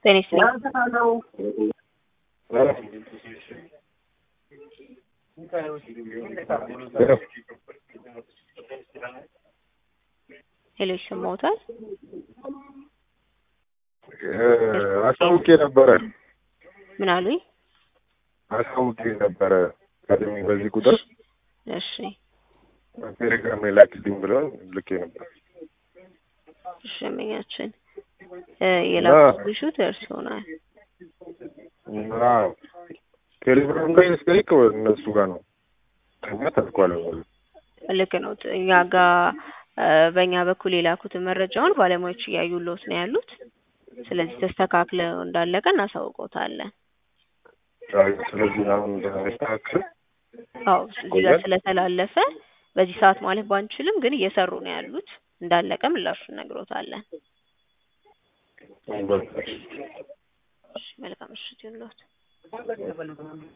ጤና ይስጥልኝ። ሄሎ ይሰማዎታል? አሳውቄ ነበረ ምን አሉኝ? አሳውቄ ነበረ ቀድሜ በዚህ ቁጥር እሺ ቴሌግራም ላይ ላክልኝ ብለውን ልኬ ነበር። እሺ ደንበኛችን የላኩት ሹት እርስዎናል። አዎ ቴሌግራም ላይ ስጠይቅ እነሱ ጋር ነው ከኛ ተልኳል። ልክ ነው። እኛ ጋር በእኛ በኩል የላኩትን መረጃውን ባለሙያዎች እያዩልዎት ነው ያሉት። ስለዚህ ተስተካክለው እንዳለቀ እናሳውቀውታለን። ስለዚህ አሁን እንደስተካከል አዎ እዚህ ጋር ስለተላለፈ በዚህ ሰዓት ማለት ባንችልም ግን እየሰሩ ነው ያሉት። እንዳለቀ ምላሹን እነግሮታለን። እሺ መልካም ምሽት ይሁንልዎት።